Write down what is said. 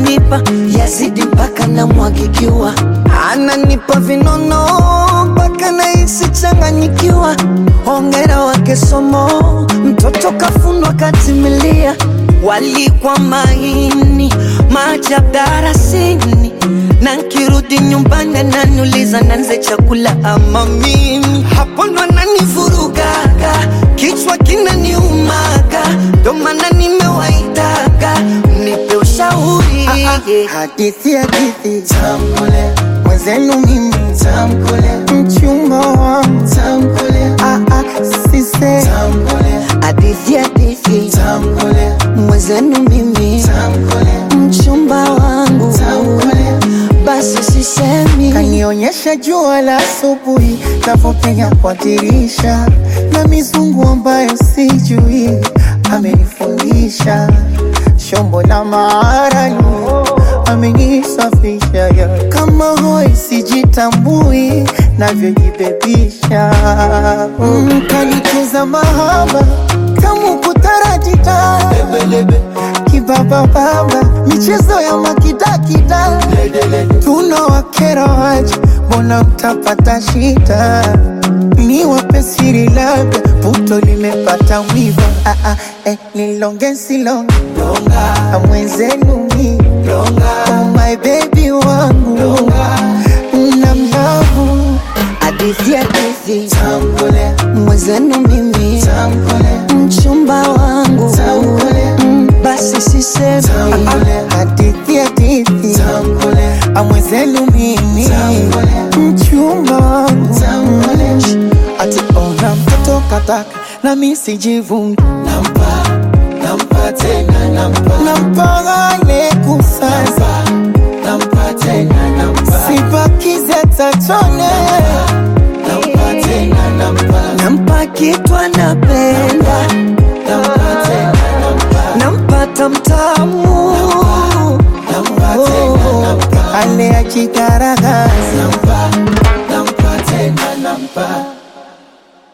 ananipa yazidi mpaka namwagikiwa, ananipa vinono mpaka nahisi changanyikiwa. Hongera wake Somo, mtoto kafunwa katimilia, walikwa maini maajabu darasini, na nkirudi nyumbani ananiuliza nanze chakula ama mimi, hapo ndo ananivurugaga, kichwa kinaniumaga, ndo maana nimewaitaga mnipe ushauri Hadithi hadithi tamkule mwenzenu mimi tamkule mchumba wangu tamkule ah ah sise tamkule hadithi hadithi tamkule mwenzenu mimi tamkule mchumba wangu tamkule basi sisemi kanionyesha jua la asubuhi navyopenya kwa dirisha na mizungu ambayo sijui amenifundisha shombo la maaralu amenisafisha ya kama hoi sijitambui navyojibebisha mm, kanituza mahaba kamu kutaratita kibabababa michezo ya makidakida tunawakera waje mbona mtapata shida ni wape siri labda puto limepata mwiva ah, ah, eh, nilonge silonge mwenzenu mi oh my baby wangu na mlavu hadithi hadithi tambule mwenzenu mimi tambule mchumba wangu tambule Mm, basi sisemi tambule hadithi hadithi tambule amwenzenu mimi tambule mchumba wangu tambule. ati ona mtoto kataka na mi sijivungi nampa nampa tena nampa nampagane kusasa nampa tena nampa sibakize tatone nampa tena nampa nampa kitu anapenda nampa tena nampa nampata mtamu nampa tena nampa ale ya chikara